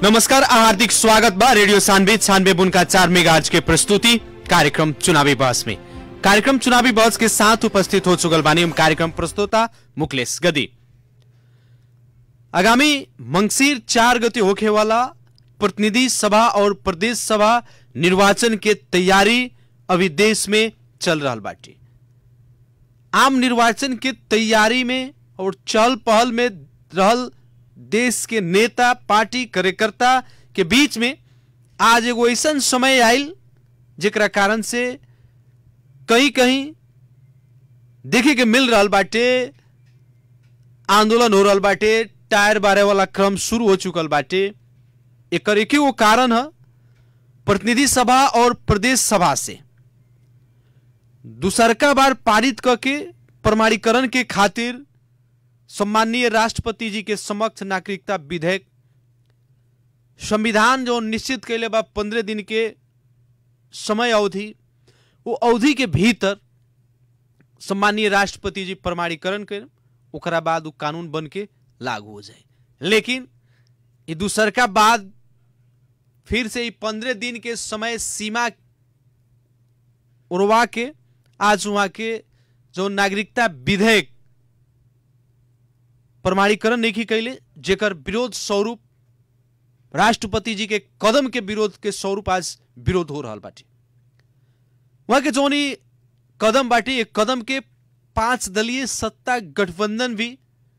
नमस्कार आ हार्दिक स्वागत बा रेडियो सानवे छानवे बुन का चार मेगाज के प्रस्तुति कार्यक्रम चुनावी बहस में कार्यक्रम चुनावी बहस के साथ उपस्थित हो चुकल बानी हम कार्यक्रम प्रस्तोता मुकलेश गदी आगामी मंगसीर चार गति होखे वाला प्रतिनिधि सभा और प्रदेश सभा निर्वाचन के तैयारी अभी देश में चल रहा बाटे आम निर्वाचन के तैयारी में और चहल पहल में रहल देश के नेता पार्टी कार्यकर्ता के बीच में आज एगो ऐसा समय आयल जेकरा कारण से कहीं कहीं देखे के मिल रहा बाटे आंदोलन हो रहा बाटे टायर बारे वाला क्रम शुरू हो चुकल बाटे एकर एक वो कारण है प्रतिनिधि सभा और प्रदेश सभा से दूसरका बार पारित करके प्रमाणीकरण के खातिर सम्माननीय राष्ट्रपति जी के समक्ष नागरिकता विधेयक संविधान जो निश्चित कैले बा पंद्रह दिन के समय अवधि वो अवधि के भीतर सम्माननीय राष्ट्रपति जी प्रमाणीकरण कर ओकरा बाद वो कानून बन के लागू हो जाए लेकिन ये दूसर का बाद फिर से पंद्रह दिन के समय सीमा उड़वा के आज वहां के जो नागरिकता विधेयक प्रमाणीकरण नहीं कैले जेकर विरोध स्वरूप राष्ट्रपति जी के कदम के विरोध के स्वरूप आज विरोध हो रहा बाटे वहां के जौन ई कदम बाटे एक कदम के पांच दलीय सत्ता गठबंधन भी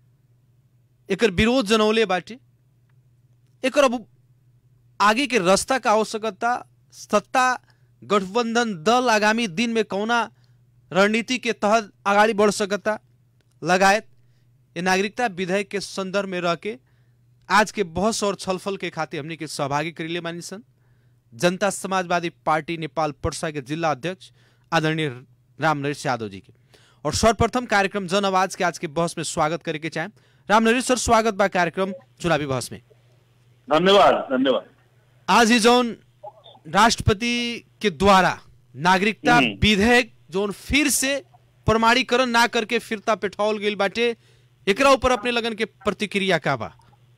एकर विरोध जनौले बाटे एकर अब आगे के रास्ता का आवश्यकता सत्ता गठबंधन दल आगामी दिन में कौना रणनीति के तहत आगाड़ी बढ़ सकता लगायत ये नागरिकता विधेयक के संदर्भ में रह के आज के बहस और छलफल के खातिर हमने के सहभागी करीले मानी सन जनता समाजवादी पार्टी नेपाल पर्सा के जिला अध्यक्ष आदरणीय राम नरेश यादव जी के और सर्वप्रथम कार्यक्रम जन आवाज के आज के बहस में स्वागत करे के चाहे राम नरेश सर स्वागत बा कार्यक्रम चुनावी बहस में धन्यवाद धन्यवाद आज ही जौन राष्ट्रपति के द्वारा नागरिकता हम्म। विधेयक जौन फिर से प्रमाणीकरण ना करके फिरता पेठावल गई बाटे एकरा ऊपर अपने लगन के प्रतिक्रिया का बा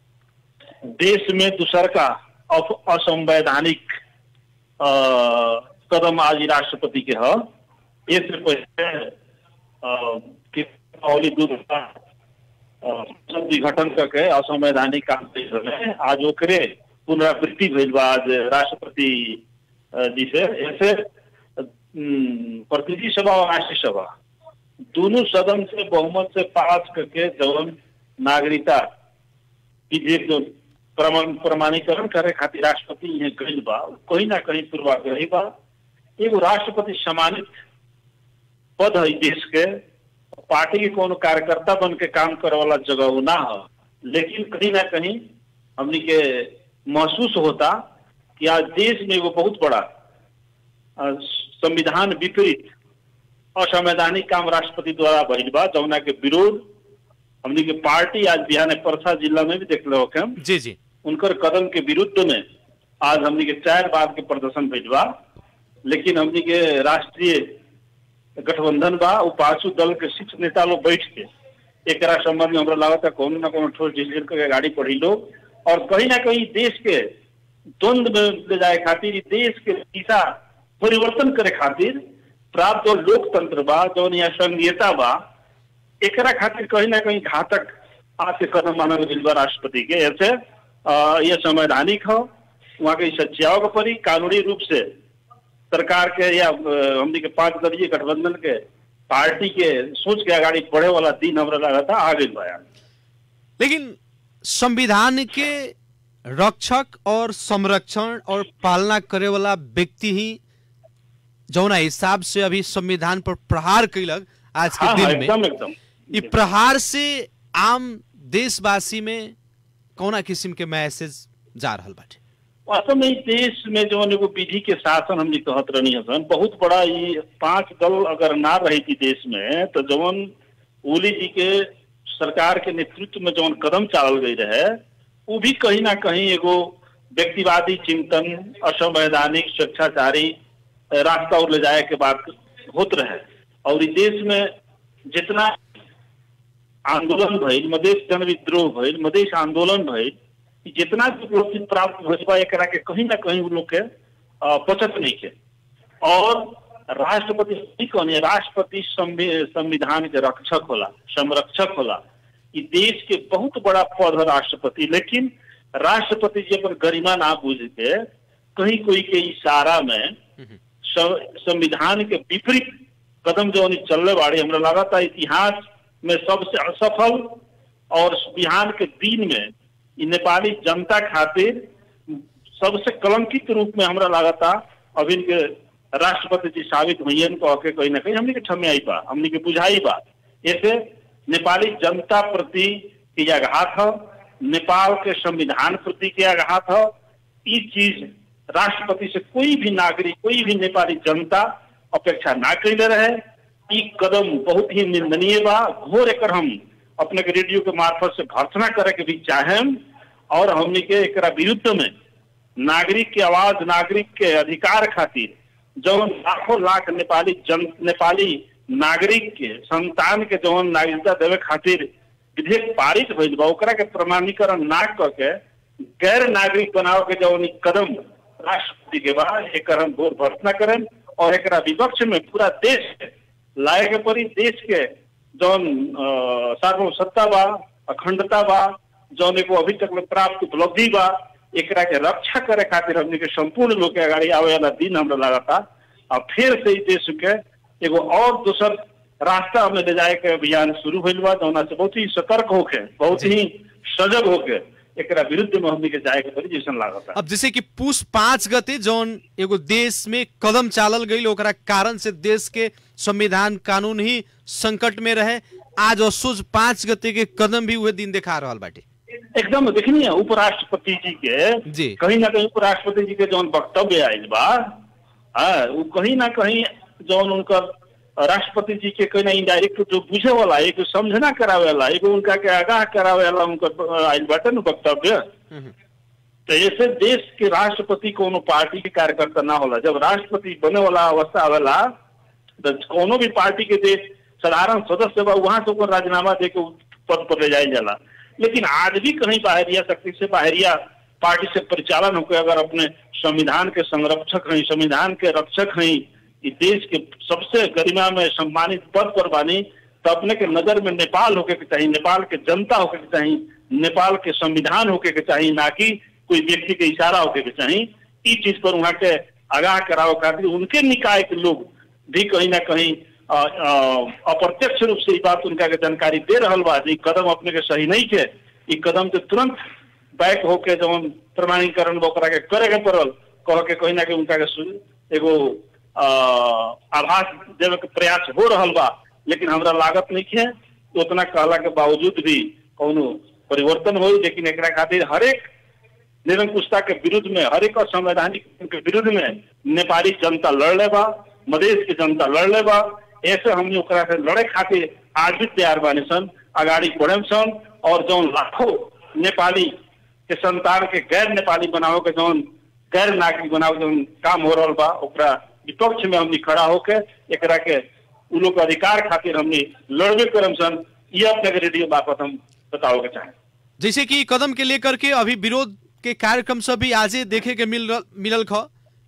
देश में दूसर का अफ- असंवैधानिक अ, कदम आज ई राष्ट्रपति के ह इससे पहले अ, कि दीपावली दू का अ, संसद विघटन करके असंवैधानिक काम कइल रहे आज ओकरे पुनरावृत्ति भइल बा आज राष्ट्रपति अ, जी से ऐसे अम, प्रतिनिधि सभा और राष्ट्रीय सभा दोनों सदन से बहुमत से पास करके जवन नागरिकता विधेयक जो प्रमाण प्रमाणीकरण करे खातिर राष्ट्रपति यहाँ गइल बा कहीं ना कहीं पूर्वाग्रही बा एगो राष्ट्रपति सम्मानित पद है देश के पार्टी के कोनो कार्यकर्ता बन के काम करे वाला जगह वो ना है लेकिन कहीं ना कहीं हमनी के महसूस होता कि आज देश में एगो बहुत बड़ा अ, संविधान विपरीत असंवैधानिक काम राष्ट्रपति द्वारा भइल बा जौना के विरोध हमनी के पार्टी आज बिहार में परसा जिला में भी देख लो हम जी जी उनकर कदम के विरुद्ध में आज हमनी के चार बार के प्रदर्शन भइल बा लेकिन हमनी के राष्ट्रीय गठबंधन बा उ पांचों दल के शीर्ष नेता लोग बैठ के एकरा संबंध में हमरा लागत कोनो ना कोनो ठोस डिसीजन के गाड़ी पढ़ी लोग और कहीं ना कहीं देश के द्वंद में ले जाए खातिर ई देश के दिशा परिवर्तन करे खातिर प्राप्त जो लोकतंत्र बा जौन यहाँ संघीयता बा एकरा खातिर कहीं ना कहीं घातक आज के कदम मानल गइल बा राष्ट्रपति के ऐसे अ, ये संवैधानिक हो वहाँ के सच्चाओ के परी कानूनी रूप से सरकार के या अ, हमनी के पांच दलीय गठबंधन के पार्टी के सोच के आगाड़ी बढ़े वाला दिन हमरा लगा था आ गइल बा यार। लेकिन संविधान के रक्षक और संरक्षण और पालना करे वाला व्यक्ति ही जौना हिसाब से अभी संविधान पर प्रहार कैलक आज के हाँ हाँ दिन में एकदम एकदम ई प्रहार से आम देशवासी में कौना किस्म के मैसेज जा रहल बाटे वास्तव में ई देश में जौन एगो विधि के शासन हमने कहत रहनी हसन बहुत बड़ा ये पांच दल अगर ना रही थी देश में तो जौन ओली जी के सरकार के नेतृत्व में जौन कदम चालल गई रहे वो भी कहीं ना कहीं एगो व्यक्तिवादी चिंतन असंवैधानिक स्वेच्छाचारी अ, रास्ता और ले जाए के बात होत रहे और ई देश में जितना आंदोलन भइल मधेश जन विद्रोह भइल मधेश आंदोलन भइल कि जितना भी उपलब्धि प्राप्त हो बा एकरा के कहीं ना कहीं उ लोग के अ, बचत नहीं के और राष्ट्रपति की कहनी राष्ट्रपति संवि- संविधान के रक्षक होला संरक्षक होला ई देश के बहुत बड़ा पद है राष्ट्रपति लेकिन राष्ट्रपति जी अपन गरिमा ना बुझ के कहीं कोई के इशारा में सं- संविधान के विपरीत कदम जो उन्हें चलने वाले हमरा लगा था इतिहास में सबसे असफल और बिहार के दिन में ई नेपाली जनता खातिर सबसे कलंकित रूप में हमरा लगा था अभी के राष्ट्रपति जी साबित हुई कह के कहीं ना कहीं हमने के ठमियाई बा हमने के बुझाई बा ऐसे नेपाली जनता प्रति के आघात है नेपाल के संविधान प्रति के आघात है ई चीज राष्ट्रपति से कोई भी नागरिक कोई भी नेपाली जनता अपेक्षा ना कैले रहे ई कदम बहुत ही निंदनीय बा घोर एकर हम अपने के रेडियो के मार्फत से भर्सना करे के भी चाहेम और हमने के एकरा विरुद्ध में नागरिक के आवाज नागरिक के अधिकार खातिर जौन लाखों लाख नेपाली जन नेपाली नागरिक के संतान के जौन नागरिकता देवे खातिर विधेयक पारित भइल बा ओकरा के प्रमाणीकरण ना क के गैर नागरिक बनाव के जौन ई कदम राष्ट्रपति के बा एकर हम घोर भर्सना करें और एकरा विपक्ष में पूरा देश के लाए के पड़ी देश के जौन अ, सार्वभौम सत्ता बा अखंडता बा जौन एगो अभी तक में प्राप्त उपलब्धि बा एकरा के रक्षा करे खातिर हमने के संपूर्ण लोग के अगाड़ी आवे वाला दिन हमरा लगा था अब फिर से ई देश के एगो और दूसर रास्ता हमें ले जाए के अभियान शुरू भइल बा जौना से बहुत ही सतर्क होके बहुत ही सजग होके एकरा विरुद्ध में हमने के जाए के पड़ी जैसन लागत अब जैसे कि पुष पाँच गते जौन एगो देश में कदम चालल गई ओकरा कारण से देश के संविधान कानून ही संकट में रहे आज असोज पाँच गते के कदम भी उहे दिन देखा रहल बाटे एकदम देखनी है उपराष्ट्रपति जी के जी। कहीं ना कहीं उपराष्ट्रपति जी के जौन वक्तव्य आयल बा हाँ वो कहीं ना कहीं जौन उनकर राष्ट्रपति जी के कहीं ना इनडायरेक्ट जो बुझे वाला एक समझना करावे वाला एगो उनका के आगाह करावे वाला उनकर आयल बाटे न वक्तव्य तो ऐसे देश के राष्ट्रपति कोनो पार्टी के कार्यकर्ता ना होला जब राष्ट्रपति बने वाला अवस्था आवेला तो कोनो भी पार्टी के देश साधारण सदस्य बा वहां से ओकर राजीनामा दे के उ पद पर ले जायल जाला लेकिन आज भी कहीं बाहरिया शक्ति से बाहरिया पार्टी से परिचालन होकर अगर अपने संविधान के संरक्षक हैं संविधान के रक्षक हैं इस देश के सबसे गरिमा में सम्मानित पद पर बानी तो अपने के नजर में नेपाल होके के चाहिए नेपाल के जनता होके के चाहिए नेपाल के संविधान होके के चाहिए ना कि कोई व्यक्ति के इशारा होके के चाहिए ई चीज पर वहाँ के आगाह कराओ खातिर उनके निकाय के लोग भी कहीं ना कहीं अ, अ, अप्रत्यक्ष रूप से ई बात उनका के जानकारी दे रहल बा जे ई कदम अपने के सही नहीं के ई कदम के तुरंत बैक होके जवन प्रमाणीकरण बा ओकरा के करे के पड़ल कह के कहीं ना कहीं उनका के सु- एगो अ, आभास देवे के प्रयास हो रहल बा लेकिन हमरा लागत नहीं है उतना कहला के बावजूद भी कौनो परिवर्तन होई लेकिन एकरा खातिर हरेक निरंकुशता के विरुद्ध में हरेक असंवैधानिक के विरुद्ध में नेपाली जनता लड़ ले बा मधेश के जनता लड़ ले बा ऐसे हमने ओकरा से लड़े खातिर आज भी तैयार बानी सन अगाड़ी बढ़े सन और जौन लाखों नेपाली के संतान के गैर नेपाली बनावे के जौन गैर नागरिक बनावे के जौन काम हो रहल बा ओकरा विपक्ष में हमने खड़ा होके एकरा के उ लोग के अधिकार खातिर हमने लड़बे करम सन ये अपने के रेडियो बापत हम बताओ के चाहें जैसे कि कदम के लेकर के अभी विरोध के कार्यक्रम सब भी आजे देखे के मिल रह- मिलल ख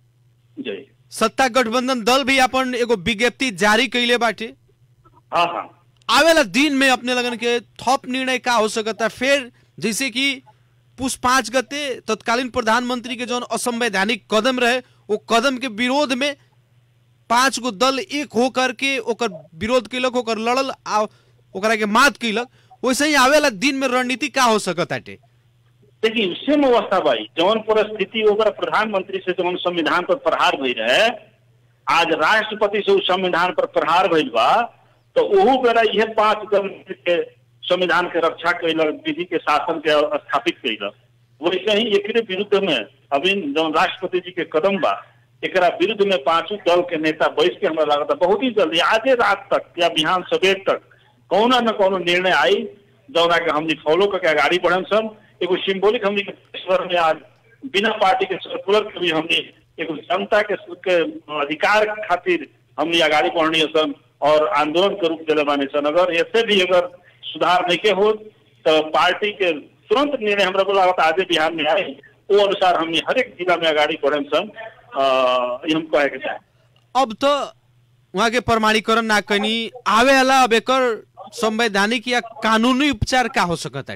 जय सत्ता गठबंधन दल भी अपन एगो विज्ञप्ति जारी कैले बाटे हाँ हाँ आवेला दिन में अपने लगन के थप निर्णय का हो सकता फिर जैसे कि पुष पाँच गते तत्कालीन प्रधानमंत्री के जौन असंवैधानिक कदम रहे वो कदम के विरोध में पांच गो दल एक हो करके ओकर विरोध कैलक ओकर लड़ल आ ओकरा के मात कैलक वैसे ही आवेला दिन में रणनीति का हो सकत आटे देखिए सेम अवस्था भाई जौन परिस्थिति ओकर प्रधानमंत्री से जौन संविधान पर प्रहार भई रहे आज राष्ट्रपति से उस संविधान पर प्रहार भइल बा तो ओहू बेरा यह पांच दल के संविधान के रक्षा कैलक विधि के शासन के स्थापित कैलक वैसे ही एकरे विरुद्ध में अभी जौन राष्ट्रपति जी के कदम बा एकरा विरुद्ध में पांचों दल के नेता बैठ के हमरा लागत बहुत ही जल्दी आधे रात तक या बिहान सवेर तक कौना न कौनो निर्णय आई जौना के हमनी फॉलो करके आगाड़ी बढ़न सन एगो सिंबॉलिक हमनी के देशभर में आज बिना पार्टी के सर्कुलर के भी हमनी एगो जनता के, के अधिकार खातिर हमनी आगाड़ी बढ़नी सन और आंदोलन के रूप दिले बानी सन अगर ऐसे भी अगर सुधार नहीं के हो तो पार्टी के तुरंत निर्णय हमरा को लागत आजे बिहार में आए वो अनुसार हमने हरेक जिला में अगाडि बढ़े सन अ, ई हम कहे के चाहे अब तो वहाँ के प्रमाणीकरण ना कनी आवे वाला अब एकर संवैधानिक या कानूनी उपचार का हो सकत है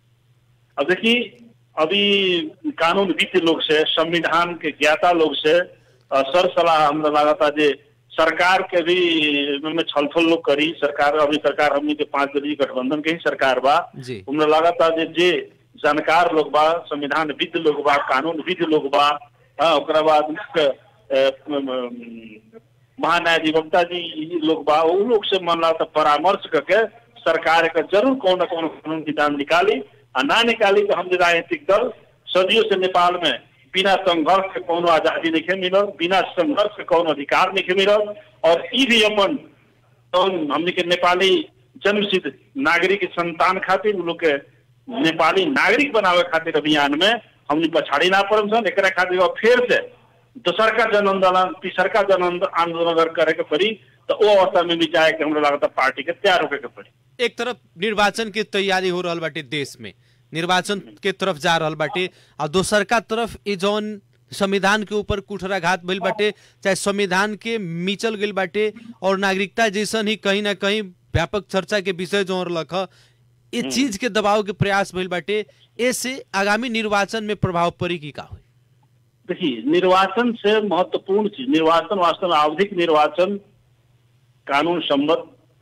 अब देखिए अभी कानून वित्त लोग से संविधान के ज्ञाता लोग से अ, सर सलाह हमरा लागता जे सरकार के भी में छलफल लोग करी सरकार अभी सरकार हमनी के पांच दलीय गठबंधन के ही सरकार बा जी हमरा लागता जे जे जानकार लोग बा संविधान विद लोग बा कानून विद लोग बा हाँ ओकरा बाद मुख्य, अ, म, म, महान्यायाधिवक्ता जी ई लोग बा उ लोग से मन लागता परामर्श करके सरकार का जरूर कौन न कौन कानून विधान निकाली आ ना निकाली तो हम जे राजनीतिक दल सदियों से नेपाल में बिना संघर्ष के कोनो आजादी नहीं मिलल बिना संघर्ष के कोनो अधिकार नहीं मिलल और ई भी अपन जौन हमनी के नेपाली जन्मसिद्ध नागरिक के संतान खातिर उ लोग के नेपाली नागरिक बनावे खातिर अभियान में हमनी पछाड़ी ना पड़म सन एकरा खातिर अब फिर से दोसरका जन आंदोलन तीसरका जन आंदो- आंदोलन अगर करे के पड़ी तो वो अवस्था में भी जाए के हमरा लगता पार्टी के तैयार होके के पड़ी एक तरफ निर्वाचन के तैयारी हो रहल बाटे देश में निर्वाचन के तरफ जा रहल बाटे और दोसर का तरफ ई जौन संविधान के ऊपर कुठराघात भइल बाटे चाहे संविधान के मिचल गइल बाटे और नागरिकता जैसन ही कहीं ना कहीं व्यापक चर्चा के विषय जो रहलक ह ये चीज के दबाव के प्रयास भइल बाटे ऐसे आगामी निर्वाचन में प्रभाव पड़ी की का हुई देखिए निर्वाचन से महत्वपूर्ण चीज निर्वाचन वास्तव में आवधिक निर्वाचन कानून सम्मत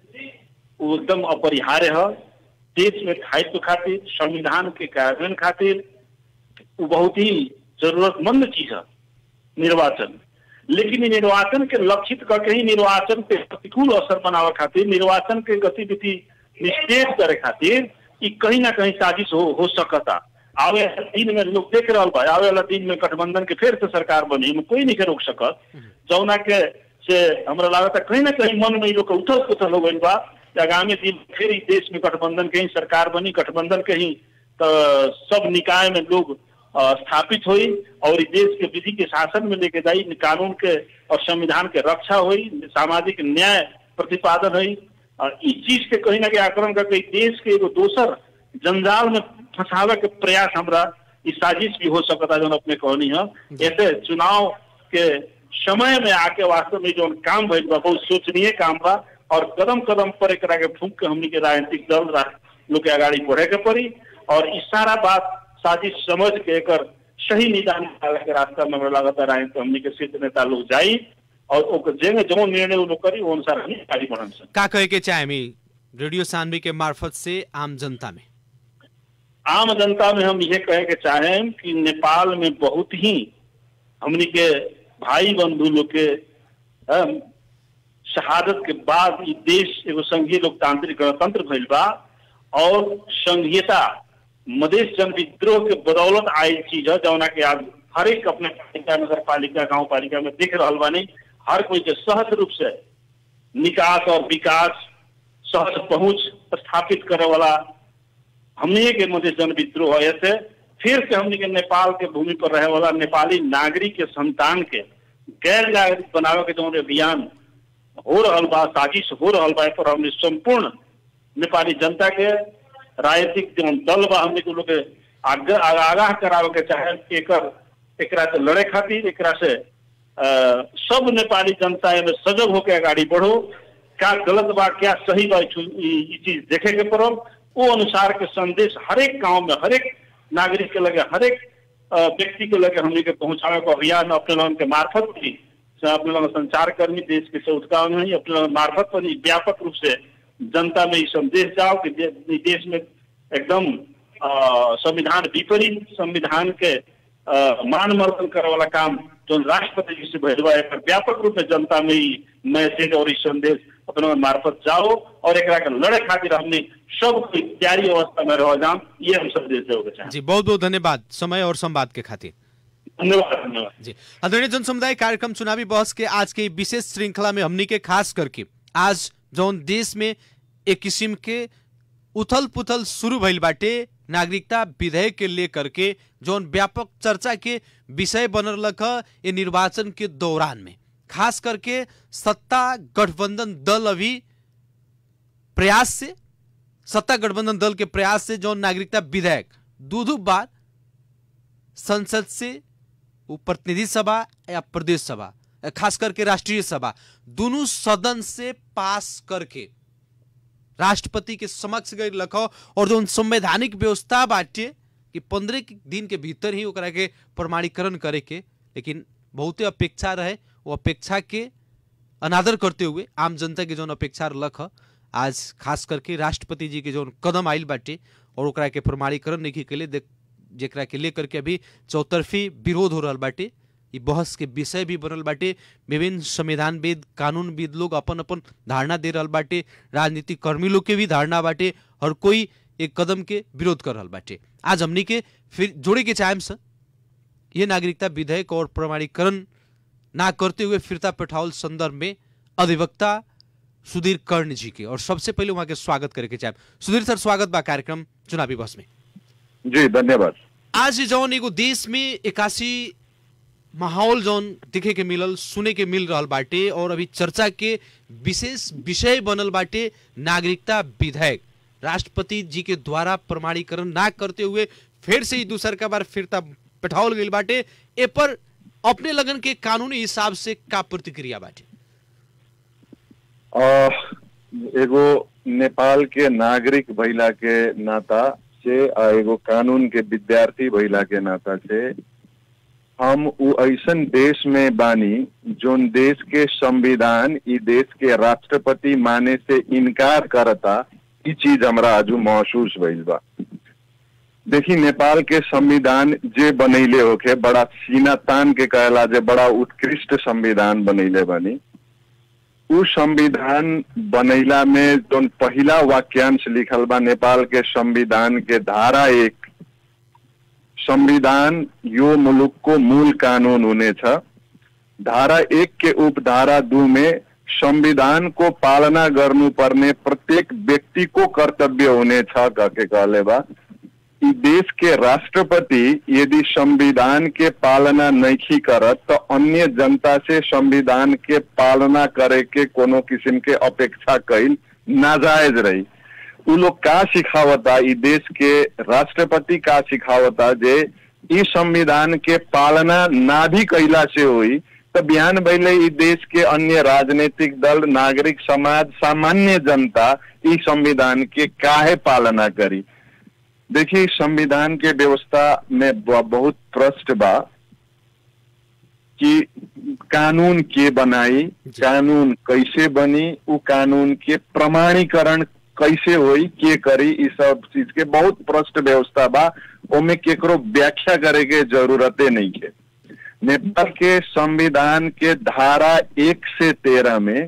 वो एकदम अपरिहार्य है देश में स्थायित्व खातिर संविधान के कार्यान्वयन खातिर वो बहुत ही जरूरतमंद चीज है निर्वाचन लेकिन ई निर्वाचन के लक्षित करके ही निर्वाचन के प्रतिकूल असर बनावे खातिर निर्वाचन के गतिविधि निषेध करे खातिर ई कहीं ना कहीं साजिश हो हो सकता आवे वाला दिन में लोग देख रहा बा आवे वाला दिन में गठबंधन के फिर से सरकार बनी में कोई नहीं के रोक सकत जौना के से हमरा लागत कहीं ना कहीं मन में ई लोग के उथल पुथल हो गइल बा कि आगामी दिन फिर ई देश में गठबंधन के ही सरकार बनी गठबंधन के ही तो सब निकाय में लोग अ, स्थापित हुई और ई देश के विधि के शासन में लेके जाई कानून के और संविधान के रक्षा हुई सामाजिक न्याय प्रतिपादन हुई और इस चीज के कहीं ना कहीं आक्रमण करके ई देश के एगो दोसर जंजाल में फंसावे के प्रयास हमरा ई साजिश भी हो सकता जो अपने कहनी है ऐसे चुनाव के समय में आके वास्तव में जो काम भइल बा बहुत सोचनीय काम बा और कदम कदम पर एकरा के फूक के हमनी के राजनीतिक दल रा- लोग के आगाड़ी बढ़े के पड़ी और ई सारा बात साजिश समझ के एकर सही निदान निकाले के रास्ता में हमरा लागत है राजनीति हमनी के सिद्ध नेता लोग जाई और ओकर जेंगे जो निर्णय वो लोग करी वो अनुसार हमनी आगे बढ़न सन का कहे के चाहे मी रेडियो सानवी के मार्फत से आम जनता में आम जनता में हम ये कहे के चाहें कि नेपाल में बहुत ही हमनी के भाई बंधु लोग के अम, शहादत के बाद ई देश एगो संघीय लोकतांत्रिक गणतंत्र भइल बा और संघीयता मधेश जन विद्रोह के बदौलत आयल चीज है जौना के आज हर एक अपने पालिका नगर पालिका गाँव पालिका में दिख रहल बानी हर कोई के सहज रूप से निकास और विकास सहज पहुंच स्थापित करे वाला हमने के मध्य जन विद्रोह है ऐसे फिर से हमने के नेपाल के भूमि पर रहे वाला नेपाली नागरिक के संतान के गैर नागरिक बनावे के जो अभियान हो रहल बा साजिश हो रहल बा ए पर हमने संपूर्ण नेपाली जनता के राजनीतिक जो दल बा हमने के लोग के आग- आगाह करावे के चाहे कि एकर एकरा से लड़े खातिर एकरा से अ, सब नेपाली जनता एमे सजग होके अगाडि बढ़ो क्या गलत बा क्या सही बा ई ई चीज देखे के पड़ल वो अनुसार के संदेश हरेक गांव में हरेक नागरिक के लगे हरेक अ, व्यक्ति के लगे हमने के पहुंचावे के अभियान अपने लोगन के मार्फत भी से अपने लोग संचार कर्मी देश के सौदगाव में ही अपने लोगन मार्फत पर ही व्यापक रूप से जनता में ये संदेश जाओ कि दे, ई देश में एकदम अ, संविधान विपरीत संविधान के अ, मान मर्दन करे वाला काम जो राष्ट्रपति जी से भेजवा एकर व्यापक रूप में जनता में ई मैसेज और ई संदेश अपने लोगन मार्फत जाओ और एकरा के लड़े खातिर हमने सब कोई तैयारी अवस्था में रह जाम ये हम संदेश देवे के चाहें जी बहुत बहुत धन्यवाद समय और संवाद के खातिर धन्यवाद धन्यवाद जी आदरणीय जन समुदाय कार्यक्रम चुनावी बहस के आज के विशेष श्रृंखला में हमनी के खास करके आज जौन देश में एक किस्म के उथल पुथल शुरू भइल बाटे नागरिकता विधेयक के लेकर के जौन व्यापक चर्चा के विषय बनल रख ये निर्वाचन के दौरान में खास करके सत्ता गठबंधन दल अभी प्रयास से सत्ता गठबंधन दल के प्रयास से जौन नागरिकता विधेयक दो दो बार संसद से वो प्रतिनिधि सभा या प्रदेश सभा खास करके राष्ट्रीय सभा दोनों सदन से पास करके राष्ट्रपति के समक्ष गई लखो और जो संवैधानिक व्यवस्था बाटे कि पंद्रह दिन के भीतर ही ओकरा के प्रमाणीकरण करे के लेकिन बहुते अपेक्षा रहे वो अपेक्षा के अनादर करते हुए आम जनता के जौन अपेक्षा लख आज खास करके राष्ट्रपति जी के जौन कदम आयल बाटे और ओकरा के प्रमाणीकरण नहीं के लिए देख जेकरा के लेकर के अभी चौतरफी विरोध हो रहा बाटे ई बहस के विषय भी बनल बाटे विभिन्न संविधानविद कानूनविद लोग अपन अपन धारणा दे रहल बाटे राजनीतिक कर्मी लोग के भी धारणा बाटे हर कोई एक कदम के विरोध कर रहल बाटे आज हमनी के फिर जोड़े के चाहेम सर ये नागरिकता विधेयक और प्रमाणीकरण ना करते हुए फिरता पेठावल संदर्भ में अधिवक्ता सुधीर कर्ण जी के और सबसे पहले वहां के स्वागत करे के चाहे सुधीर सर स्वागत बा कार्यक्रम चुनावी बस में जी धन्यवाद आज जौन एगो देश में इक्यासी माहौल जौन दिखे के मिलल सुने के मिल रहल बाटे और अभी चर्चा के विशेष विषय बनल बाटे नागरिकता विधेयक राष्ट्रपति जी के द्वारा प्रमाणीकरण ना करते हुए फिर से ही दूसर का बार फिरता पठावल गई बाटे ए पर अपने लगन के कानूनी हिसाब से का प्रतिक्रिया बाटे अ, एगो नेपाल के नागरिक भइला के नाता से आ एगो कानून के विद्यार्थी भइला के नाता से हम उ ऐसन देश में बानी जोन देश के संविधान ई देश के राष्ट्रपति माने से इनकार करता ई चीज हमरा आजू महसूस भइल बा देखी नेपाल के संविधान जे बनैले होके बड़ा सीना तान के कहला जे बड़ा उत्कृष्ट संविधान बनैले बनी उ संविधान बनैला में जोन पहिला वाक्यांश लिखल बा नेपाल के संविधान के धारा एक संविधान यो मुलुक को मूल कानून हुने छ धारा एक के उपधारा दू में संविधान को पालना गर्नुपर्ने प्रत्येक व्यक्ति को कर्तव्य हुने छ कहके कहले बा ई देश के राष्ट्रपति यदि संविधान के पालना नहीं करत तो अन्य जनता से संविधान के पालना करे के कोनो किस्म के अपेक्षा कैल नाजायज रही उ लोग का सिखावता ई देश के राष्ट्रपति का सिखावता जे ई संविधान के पालना ना भी कैला से हुई तो बिहान भैले ई देश के अन्य राजनीतिक दल नागरिक समाज सामान्य जनता ई संविधान के काहे पालना करी देखिए संविधान के व्यवस्था में ब- बहुत प्रश्न बा कि कानून के बनाई जी। कानून कैसे बनी उ कानून के प्रमाणीकरण कैसे होई के करी ई सब चीज के बहुत प्रश्न व्यवस्था बा ओमे केकरो व्याख्या करे के जरूरते नहीं है नेपाल के संविधान के धारा एक से तेरह में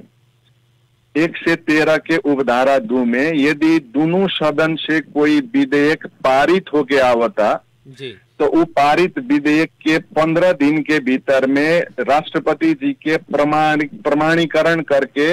एक से तेरह के उपधारा दो में यदि दोनों सदन से कोई विधेयक पारित होके आवता जी तो वो पारित विधेयक के पंद्रह दिन के भीतर में राष्ट्रपति जी के प्रमाण प्रमाणीकरण करके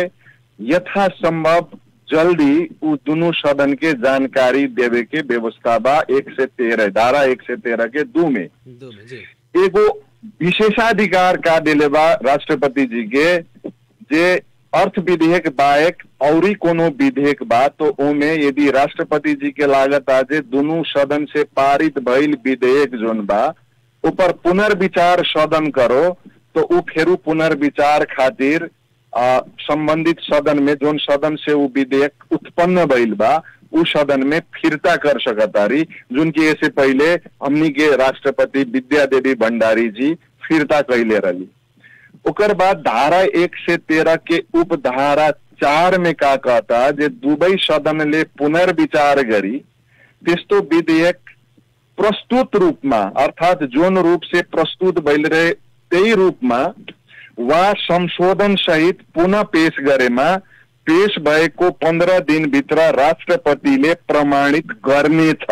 यथासंभव जल्दी वो दोनों सदन के जानकारी देवे के व्यवस्था बा एक से तेरह धारा एक से तेरह के दू में दो में जी एगो विशेषाधिकार का दिले बा राष्ट्रपति जी के जे अर्थ विधेयक बायक औरी कोनो विधेयक बा तो ओमे यदि राष्ट्रपति जी के लागत आजे दोनों सदन से पारित भइल विधेयक जोन बा ऊपर पुनर्विचार सदन करो तो उ फेरू पुनर्विचार खातिर आ, संबंधित सदन में जोन सदन से वो विधेयक उत्पन्न भइल बा उ सदन में फिरता कर सकतारी जिनकी ऐसे पहले हमनी के राष्ट्रपति विद्या देवी भंडारी जी फिरता कैले रही ओकर बाद धारा एक से तेरह के उपधारा चार में का कहता जे दुबई सदन ले पुनर्विचार गरी त्यस्तो विधेयक प्रस्तुत रूपमा अर्थात जोन रूप से प्रस्तुत भइल रहे त्यही रूपमा वा संशोधन सहित पुनः पेश गरेमा पेश भएको पन्ध्र दिनभित्र राष्ट्रपतिले प्रमाणित गर्नेछ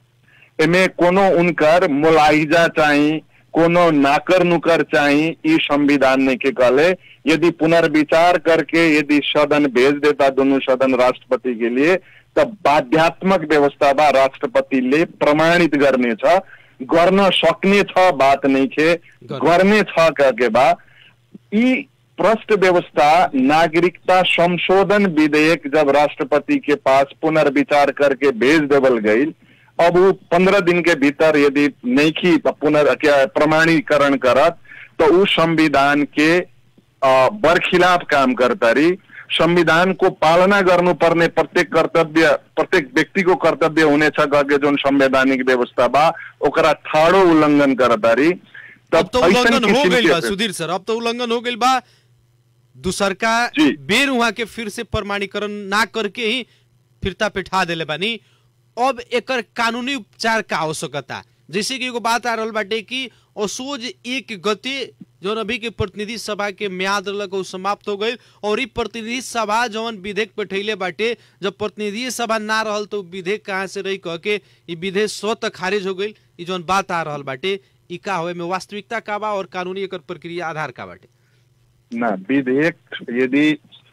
एमे कोनो उनकर मुलाहिजा चाहिँ कोनो नाकर नुकर चाहिँ ई संविधान ने के कहले यदि पुनर्विचार करके यदि सदन भेज देता दोनों सदन राष्ट्रपति के लिए तब बाध्यात्मक व्यवस्था बा राष्ट्रपतिले प्रमाणित गर्ने छ गर्न सक्ने छ बात नहीं खे गर्ने छ कहके बा यी प्रश्न व्यवस्था नागरिकता संशोधन विधेयक जब राष्ट्रपति के पास पुनर्विचार करके भेज देवल गई अब वो पंद्रह दिन के भीतर यदि नहीं पुनर् क्या प्रमाणीकरण करत तो उ संविधान के अ, बरखिलाफ काम करता रही संविधान को पालना गर्नुपर्ने प्रत्येक कर्तव्य प्रत्येक व्यक्तिको कर्तव्य हुनेछ गए जुन संवैधानिक व्यवस्था बा ओकरा ठाडो उल्लंघन करता रही अब तो ऐसन उल्लंघन हो किसिम गई के- बा सुधीर सर अब तो उल्लंघन हो गई बा दूसरका जी। बेर वहां के फिर से प्रमाणीकरण ना करके ही फिरता पिठा देले बानी अब एकर कानूनी उपचार का आवश्यकता जैसे कि एगो बात आ रहल बाटे कि असोज एक गते जौन अभी के प्रतिनिधि सभा के म्याद रहलक उ समाप्त हो गई और ई प्रतिनिधि सभा जौन विधेयक बैठैले बाटे जब प्रतिनिधि सभा ना रहल तो विधेयक कहाँ से रही कह के ई विधेयक स्वतः खारिज हो गई ई जौन बात आ रहल बाटे ई का होए में वास्तविकता का बा और कानूनी एकर प्रक्रिया आधार का बाटे ना विधेयक यदि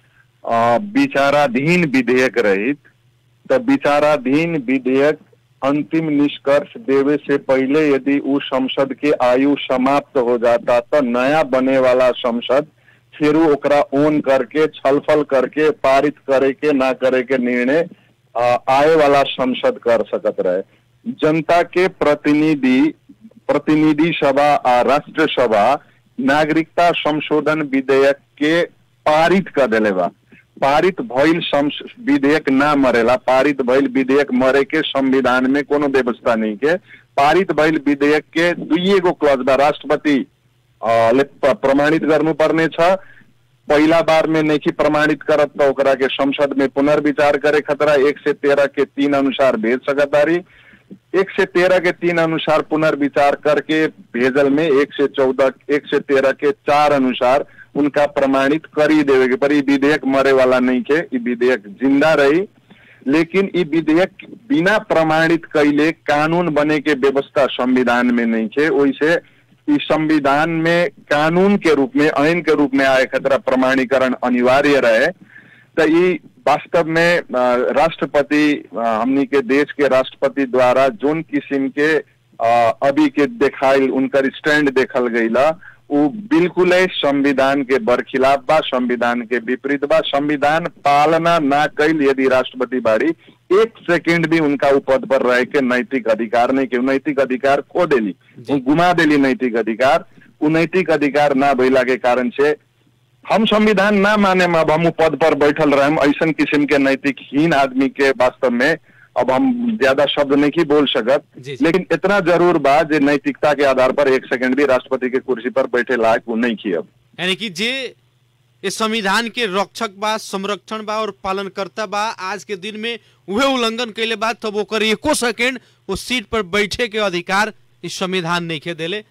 अ, विचाराधीन विधेयक रहित तो विचाराधीन विधेयक अंतिम निष्कर्ष देवे से पहले यदि उस संसद के आयु समाप्त हो जाता तो नया बने वाला संसद फिर उ ओकरा ओन करके छलफल करके पारित करे के ना करे के निर्णय अ, आए वाला संसद कर सकत रहे जनता के प्रतिनिधि प्रतिनिधि सभा आ राष्ट्र सभा नागरिकता संशोधन विधेयक के पारित कर देले बा पारित भइल संस- विधेयक ना मरेला पारित भइल विधेयक मरे के संविधान में कोनो व्यवस्था नहीं के पारित भइल विधेयक के दुइए गो क्लज बा राष्ट्रपति अ, ले प- प्रमाणित गर्नुपर्ने छ पहिला बार में नहीं प्रमाणित करत तो ओकरा के संसद में पुनर्विचार करे खतरा एक से तेरह के तीन अनुसार भेज सकतारी एक से तेरह के तीन अनुसार पुनर्विचार करके भेजल में एक से चौदह एक से तेरह के चार अनुसार उनका प्रमाणित करी देवे के पर ई विधेयक मरे वाला नहीं के ई विधेयक जिंदा रही लेकिन ई विधेयक बिना प्रमाणित कैले कानून बने के व्यवस्था संविधान में नहीं है ओइसे ई संविधान में कानून के रूप में आइन के रूप में आए खतरा प्रमाणीकरण अनिवार्य रहे तो ई वास्तव में अ, राष्ट्रपति अ, हमनी के देश के राष्ट्रपति द्वारा जोन किस्म के अ, अभी के देखाइल उनकर स्टैंड देखल गईला उ बिल्कुल संविधान के बरखिलाफ बा संविधान के विपरीत बा संविधान पालना ना कैल यदि राष्ट्रपति बाड़ी एक सेकंड भी उनका उ पद पर रह के नैतिक अधिकार नहीं के उ नैतिक अधिकार खो देली उ गुमा देली नैतिक अधिकार उ नैतिक अधिकार ना भइला के कारण से हम संविधान ना माने अब हम उ पद पर बैठल रहे ऐसन किस्म के नैतिकहीन आदमी के वास्तव में अब हम ज्यादा शब्द नहीं बोल सकत जी, जी। लेकिन इतना जरूर बा जे नैतिकता के आधार पर एक सेकंड भी राष्ट्रपति के कुर्सी पर बैठे लायक वो नहीं की अब यानी कि जे इस संविधान के रक्षक बा संरक्षण बा और पालनकर्ता बा आज के दिन में उहे उल्लंघन कैले बा तब ओकर एको सेकेंड वो सीट पर बैठे के अधिकार इस संविधान नहीं के देले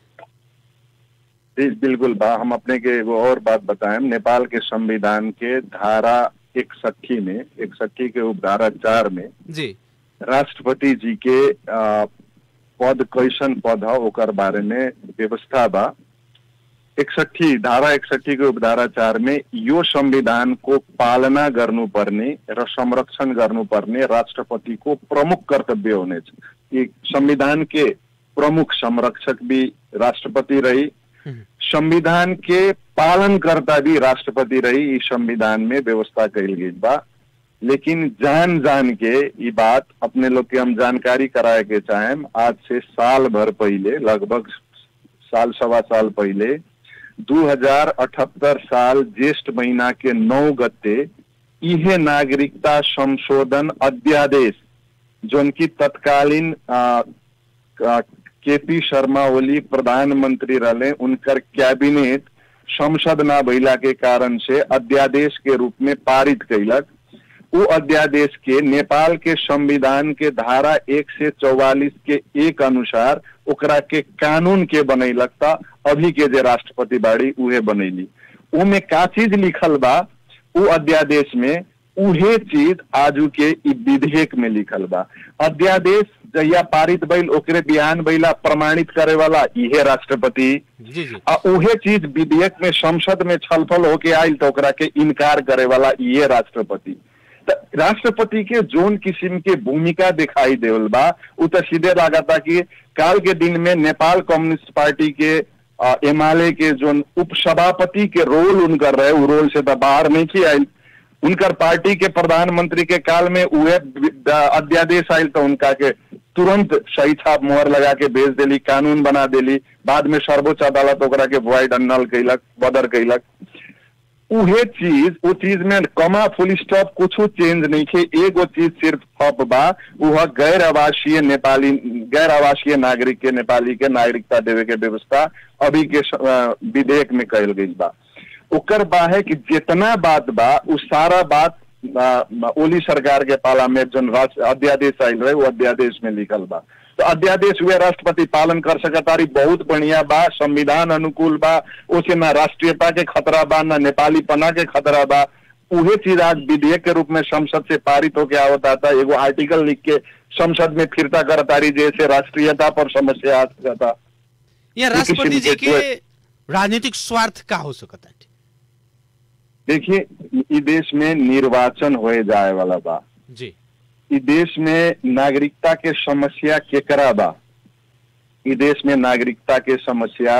जी बिल्कुल बा हम अपने के एगो और बात बताएं नेपाल के संविधान के धारा इकसठी में इकसठी के उपधारा चार में जी राष्ट्रपति जी के अ, पद कैसन पद ह ओकर बारे में व्यवस्था बा इकसठी धारा इकसठी के उपधारा चार में यो संविधान को पालना गर्नुपर्ने र संरक्षण गर्नुपर्ने राष्ट्रपति को प्रमुख कर्तव्य हुनेछ ये संविधान के प्रमुख संरक्षक भी राष्ट्रपति रही संविधान के पालनकर्ता भी राष्ट्रपति रही इस संविधान में व्यवस्था कही गई बा लेकिन जान जान के ये बात अपने लोग के हम जानकारी कराए के चाहेम आज से साल भर पहले लगभग साल सवा साल पहले 2078 साल ज्येष्ठ महीना के नौ गते इहे नागरिकता संशोधन अध्यादेश जोन की तत्कालीन आ, के पी शर्मा ओली प्रधानमंत्री रहले उनकर कैबिनेट संसद ना भइला के कारण से अध्यादेश के रूप में पारित कैलक वो अध्यादेश के नेपाल के संविधान के धारा एक से चौवालीस के एक अनुसार ओकरा के कानून के बनैलक था अभी के जे राष्ट्रपति बाड़ी उहे बनैली उमे का चीज लिखल बा उ अध्यादेश में उहे चीज आजू के इ विधेयक में लिखल बा अध्यादेश जहिया पारित भइल ओकरे बिहान भइला प्रमाणित करे वाला इहे राष्ट्रपति जी जी आ उहे चीज विधेयक में संसद में छलफल होके आयल तो ओकरा के इनकार करे वाला ये राष्ट्रपति त राष्ट्रपति के जोन किस्म के भूमिका दिखाई देवल बा उ तो सीधे लागता कि काल के दिन में नेपाल कम्युनिस्ट पार्टी के एमआलए के जोन उपसभापति के रोल उनकर रहे उ रोल से तो बाहर नहीं की आयल उनकर पार्टी के प्रधानमंत्री के काल में उहे अध्यादेश आयल तो उनका के तुरंत सही छाप मोहर लगा के भेज देली कानून बना देली बाद में सर्वोच्च अदालत ओकरा के वॉइड अन्नल कैलक बदर कैलक उहे चीज वो चीज में कमा फुल स्टॉप कुछ चेंज नहीं थे एगो चीज सिर्फ हप बा वह गैर आवासीय नेपाली गैर आवासीय नागरिक के नेपाली के नागरिकता देवे के व्यवस्था अभी के स- अ, विधेयक में कल गई बा ओकर बा है कि जितना बात बा उ सारा बात अ, ओली सरकार के पाला में जन राष्ट्र अध्यादेश आयल रहे वो अध्यादेश में लिखल बा तो अध्यादेश हुए राष्ट्रपति पालन कर सकतारी बहुत बढ़िया बा संविधान अनुकूल बा उसे ना राष्ट्रीयता के खतरा बा ना नेपाली पना के खतरा बा उहे चीज आज विधेयक के रूप में संसद से पारित होके आवत आता एगो आर्टिकल लिख के संसद में फिरता करतारी जैसे राष्ट्रीयता पर समस्या आ सकता यहाँ ये किसी राष्ट्रपति जी भी के देश राजनीतिक स्वार्थ का हो सकता है देखिए इ देश में निर्वाचन होए जाए वाला बा जी इ देश में नागरिकता के समस्या केकरा बा इ देश में नागरिकता के समस्या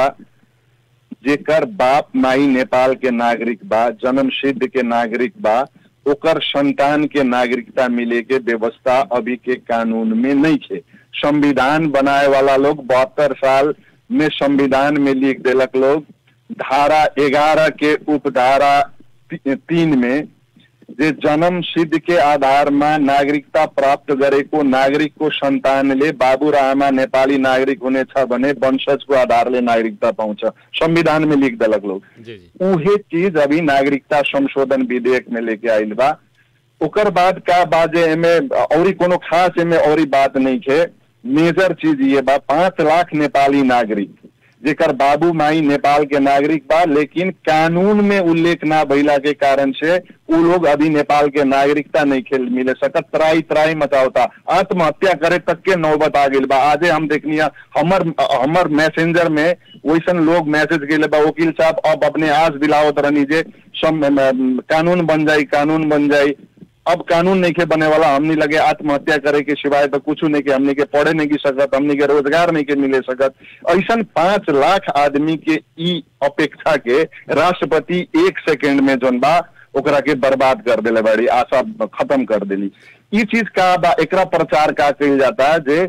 जेकर बाप माई नेपाल के नागरिक बा जन्म सिद्ध के नागरिक बा ओकर संतान के नागरिकता मिले के व्यवस्था अभी के कानून में नहीं थे संविधान बनाए वाला लोग बहत्तर साल में संविधान में लिख देलक लोग धारा ग्यारह के उपधारा ती- तीन में जे जन्म सिद्ध के आधार में नागरिकता प्राप्त गरेको नागरिकको सन्तानले बाबु र आमा नेपाली नागरिक हुनेछ भने वंशजको आधारले नागरिकता पाउँछ संविधान में लिख देलक लोग जी जी उहे चीज अभी नागरिकता संशोधन विधेयक में लेके आइल बा ओकर बाद का बाजे एमे औरी कोनो खास एमे औरी बात नहीं है मेजर चीज ये बा पांच लाख नेपाली नागरिक जेकर बाबू माई नेपाल के नागरिक बा लेकिन कानून में उल्लेख ना भइला के कारण से उ लोग अभी नेपाल के नागरिकता नहीं खेल मिले सकत त्राई त्राई मचावता आत्महत्या करे तक के नौबत आ गइल बा आजे हम देखनिया हमर हमर मैसेंजर में वैसन लोग मैसेज गेले बा वकील साहब अब अपने आस दिलावत रहनी जे सम अम, कानून बन जाई कानून बन जाई अब कानून नहीं के बने वाला हमनी लगे आत्महत्या करे के सिवाय तो कुछ नहीं के हमनी के पढ़े नहीं की सकत हमनी के रोजगार नहीं के मिले सकत ऐसा पांच लाख आदमी के ई अपेक्षा के राष्ट्रपति एक सेकंड में जोन बा ओकरा के बर्बाद कर देले बाड़ी आशा खत्म कर देली ई चीज का बा एकरा प्रचार का कही जाता है जे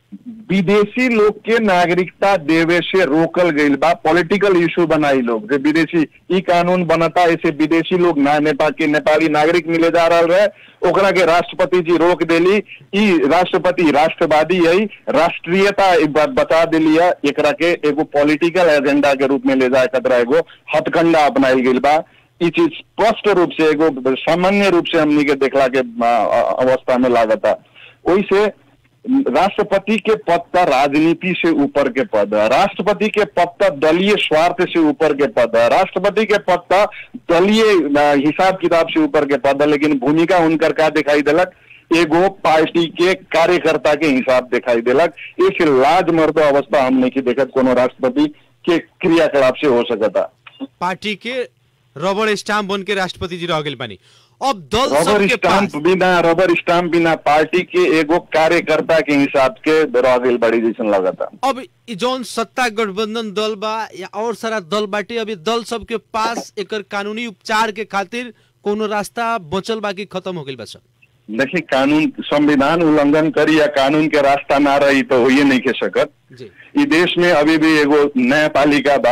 विदेशी लोग के नागरिकता देवे से रोकल गईल बा पॉलिटिकल इशू बनाई लोग जे विदेशी ई कानून बनता ऐसे विदेशी लोग ना नेपाल के नेपाली नागरिक मिले जा रहा रहे ओकरा के राष्ट्रपति जी रोक देली ई राष्ट्रपति राष्ट्रवादी है राष्ट्रीयता एक बार बता दिली है एकरा के एगो पॉलिटिकल एजेंडा के रूप में ले जाए खतरा एगो हथकंडा अपनाइल गईल बा ई चीज स्पष्ट रूप से एगो सामान्य रूप से हमनी के देखला के आ, आ, अवस्था में लागता ओइसे राष्ट्रपति के पद पर राजनीति से ऊपर के पद है राष्ट्रपति के पद पर दलीय स्वार्थ से ऊपर के पद है राष्ट्रपति के पद पर दलीय अ, हिसाब किताब से ऊपर के पद है लेकिन भूमिका उनकर का दिखाई दिलक एगो पार्टी के कार्यकर्ता के हिसाब दिखाई दिलक एक लाज मर्द अवस्था हम नहीं की देखत कोनो राष्ट्रपति के क्रियाकलाप से हो सकता पार्टी के रबड़ स्टाम्प बन के राष्ट्रपति जी रह गए बानी अब दल रबर सबके स्टाम्प पास बिना रबर स्टाम्प बिना पार्टी के एगो कार्यकर्ता के हिसाब के रह गइल बड़ी जैसन लगता अब इ जौन सत्ता गठबंधन दल बा या और सारा दल बाटे अभी दल सबके पास एकर कानूनी उपचार के खातिर कोनो रास्ता बचल बा कि खत्म हो गइल बा सब देखिए कानून संविधान उल्लंघन करी या कानून के रास्ता ना रही तो होइए नहीं के सकत जी ई देश में अभी भी एगो न्यायपालिका बा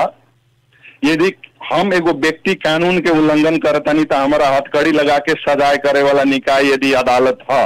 यदि हम एगो व्यक्ति कानून के उल्लंघन करतनी तो हमारा हथकड़ी लगा के सजाए करे वाला निकाय यदि अदालत है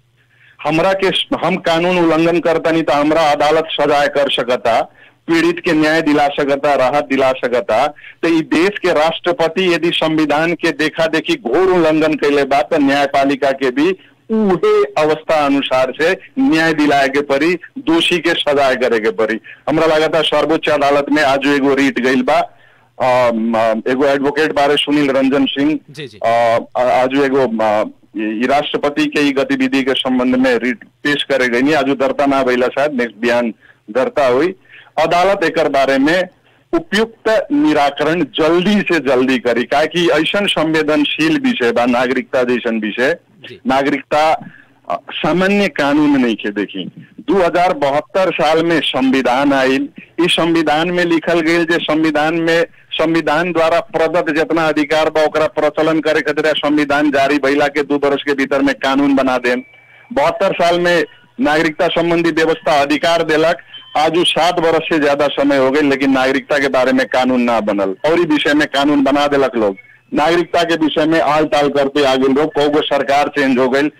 हमरा के हम कानून उल्लंघन करतनी तो हमरा अदालत सजाए कर सकता पीड़ित के न्याय दिला सकता राहत दिला सकता तो ई देश के राष्ट्रपति यदि संविधान के देखा देखी घोर उल्लंघन कैले बा तो न्यायपालिका के भी उहे अवस्था अनुसार से न्याय दिलाए के परी दोषी के सजाए करे के परी हमरा लगता सर्वोच्च अदालत में आज एगो रीट गइल बा अम, अम, एगो एडवोकेट बारे सुनील रंजन सिंह जी, जी। अ, आज एगो अ, ई राष्ट्रपति के ई गतिविधि के संबंध में रिट पेश करे गई आज दर्ता ना भइला शायद नेक्स्ट बिहान दर्ता हुई अदालत एकर बारे में उपयुक्त निराकरण जल्दी से जल्दी करी काहे कि ऐसन संवेदनशील विषय बा नागरिकता जैसन विषय जी। नागरिकता अ, सामान्य कानून नहीं के देखी दू हजार बहत्तर साल में संविधान आयल इस संविधान में लिखल गई जे संविधान में संविधान द्वारा प्रदत्त जितना अधिकार बा ओकरा प्रचलन करे खातिर संविधान जारी भइला के दू वर्ष के भीतर में कानून बना देम बहत्तर साल में नागरिकता संबंधी व्यवस्था अधिकार देलक आज उ सात बरस से ज्यादा समय हो गई लेकिन नागरिकता के बारे में कानून ना बनल और ही विषय में कानून बना देलक लोग नागरिकता के विषय में आल टाल करते आगे लोग कौगो सरकार चेंज हो गई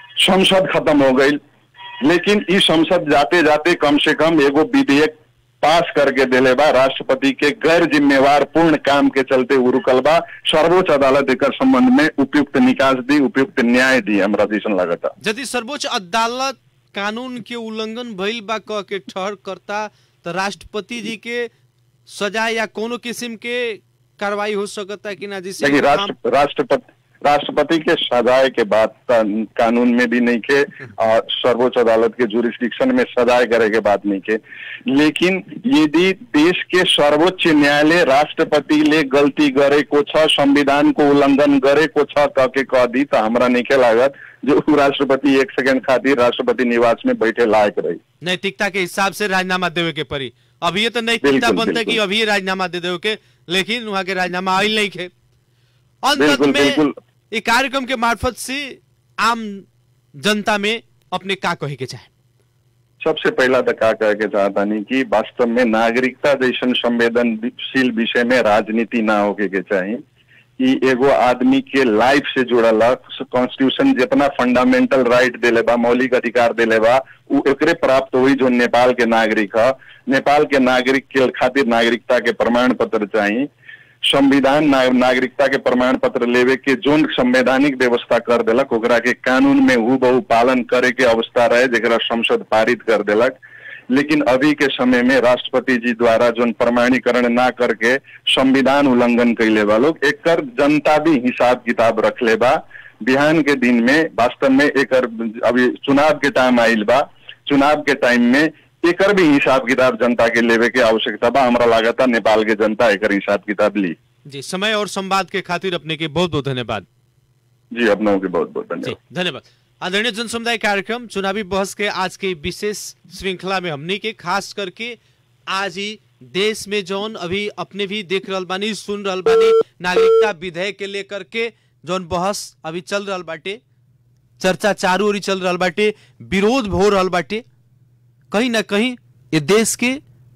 संसद खत्म हो गई लेकिन ई संसद जाते जाते कम से कम एगो विधेयक पास करके दिले बा राष्ट्रपति के गैर जिम्मेवार पूर्ण काम के चलते उ रुकल बा सर्वोच्च अदालत एक संबंध में उपयुक्त निकास दी उपयुक्त न्याय दी हमरा जैसन लगता यदि सर्वोच्च अदालत कानून के उल्लंघन भइल बा कह के ठहर करता तो राष्ट्रपति जी के सजा या कोनो किस्म के कार्रवाई हो सकता कि ना जिससे देखिए हम- राष्ट्र राष्ट्रपति राष्ट्रपति के सजाए के बाद का- कानून में भी नहीं के और सर्वोच्च अदालत के जुरिस्डिक्शन में सजाए करे के बात नहीं के लेकिन यदि देश के सर्वोच्च न्यायालय राष्ट्रपति ले गलती करे को छ संविधान को उल्लंघन करे को छ कह के कह दी तो हमरा नहीं के लागत जो उ राष्ट्रपति एक सेकंड खातिर राष्ट्रपति निवास में बैठे लायक रही नैतिकता के हिसाब से राजीनामा देवे के पड़ी अभी ये तो नैतिकता बिल्कुल, बनते कि बिल्कुल। अभी राजीनामा दे देवे के लेकिन वहां के राजीनामा आयल नहीं खे अंत बिल्कुल, में बिल्कुल। ये कार्यक्रम के मार्फत से आम जनता में अपने का कहे के चाहे सबसे पहला तो का कहे के चाहता नहीं कि वास्तव में नागरिकता जैसन संवेदनशील विषय में राजनीति ना होके के चाहिए कि एगो आदमी के लाइफ से जुड़ल कॉन्स्टिट्यूशन जितना फंडामेंटल राइट देले बा मौलिक अधिकार देले बा उ एकरे प्राप्त हुई जो नेपाल के नागरिक ह नेपाल के नागरिक के खातिर नागरिकता के प्रमाण पत्र चाहिए संविधान ना, नागरिकता के प्रमाण पत्र लेवे के जोन संवैधानिक व्यवस्था कर देलक ओकरा के कानून में हु बहु पालन करे के अवस्था रहे जेकरा संसद पारित कर देलक लेकिन अभी के समय में राष्ट्रपति जी द्वारा जोन प्रमाणीकरण ना करके संविधान उल्लंघन कैले बा लोग एकर जनता भी हिसाब किताब रखले बा बिहान के दिन में वास्तव में एकर अभी चुनाव के टाइम आइल बा चुनाव के टाइम में एकर भी हिसाब किताब जनता के लेवे के आवश्यकता बा हमरा लागता नेपाल के जनता एकर हिसाब किताब ली जी समय और संवाद के खातिर अपने के बहुत बहुत धन्यवाद जी अपनों के बहुत बहुत जी धन्यवाद धन्यवाद आदरणीय जन समुदाय कार्यक्रम चुनावी बहस के आज के विशेष श्रृंखला में हमने के खास करके आज ही देश में जौन अभी अपने भी देख रहल बानी सुन रहल बानी नागरिकता विधेयक के लेकर के जौन बहस अभी चल रहल बाटे चर्चा चारू ओरी चल रहल बाटे विरोध हो रहल बाटे कहीं ना कहीं ये देश के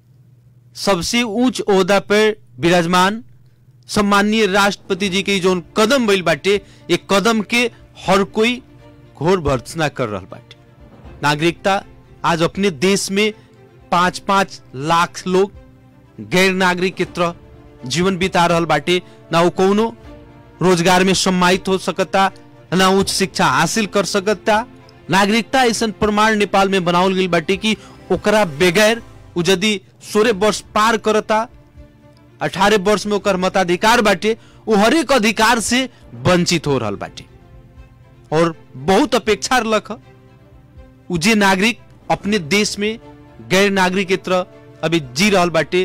सबसे उच्च ओहदा पर विराजमान सम्माननीय राष्ट्रपति जी के जो कदम भइल बाटे ये कदम के हर कोई घोर भर्त्सना कर रहल बाटे नागरिकता आज अपने देश में पांच पांच लाख लोग गैर नागरिक के तरह जीवन बिता रहल बाटे ना वो कौनो रोजगार में सम्मानित हो सकता ना उच्च शिक्षा हासिल कर सकता नागरिकता ऐसा प्रमाण नेपाल में बनावल गई बाटे कि ओकरा बगैर उ यदि सोलह वर्ष पार करता अठारह वर्ष में ओकर मताधिकार बाटे वो हरेक अधिकार से वंचित हो रहल बाटे और बहुत अपेक्षा रख उ जे नागरिक अपने देश में गैर नागरिक के तरह अभी जी रहल बाटे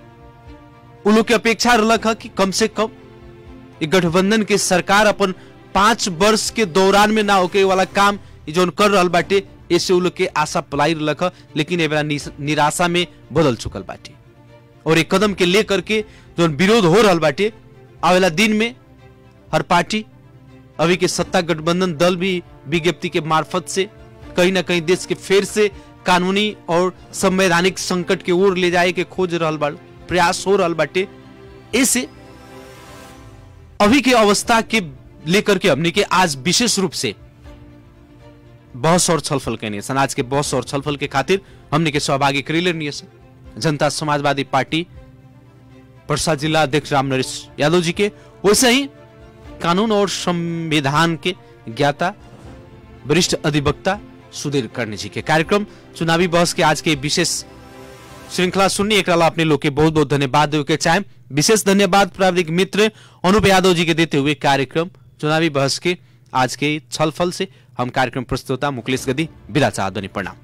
उ लोग के अपेक्षा रख कि कम से कम ये गठबंधन के सरकार अपन पांच वर्ष के दौरान में ना होके वाला काम ये जौन कर रहल बाटे ऐसे उ लोग के आशा पलाई रख लेकिन ए बेरा निस- निराशा में बदल चुकल बाटे और एक कदम के लेकर के जो विरोध हो रहल बाटे आवेला दिन में हर पार्टी अभी के सत्ता गठबंधन दल भी विज्ञप्ति के मार्फत से कहीं ना कहीं देश के फिर से कानूनी और संवैधानिक संकट के ओर ले जाए के खोज रहल बा प्रयास हो रहल बाटे ऐसे अभी के अवस्था के लेकर के हमने के आज विशेष रूप से बहस और छलफल कैने सन आज के बहस और छलफल के खातिर हमने के सहभागी करेले नहीं सन जनता समाजवादी पार्टी पर्सा जिला अध्यक्ष राम नरेश यादव जी के वैसे ही कानून और संविधान के ज्ञाता वरिष्ठ अधिवक्ता सुधीर कर्णी जी के कार्यक्रम चुनावी बहस के आज के विशेष श्रृंखला सुननी एक अपने लोग के बहुत बहुत धन्यवाद देवे के चाहे विशेष धन्यवाद प्राविधिक मित्र अनुप यादव जी के देते हुए कार्यक्रम चुनावी बहस के आज के छलफल से हम कार्यक्रम प्रस्तुता मुकलेश गदी विदा चाहत बनी प्रणाम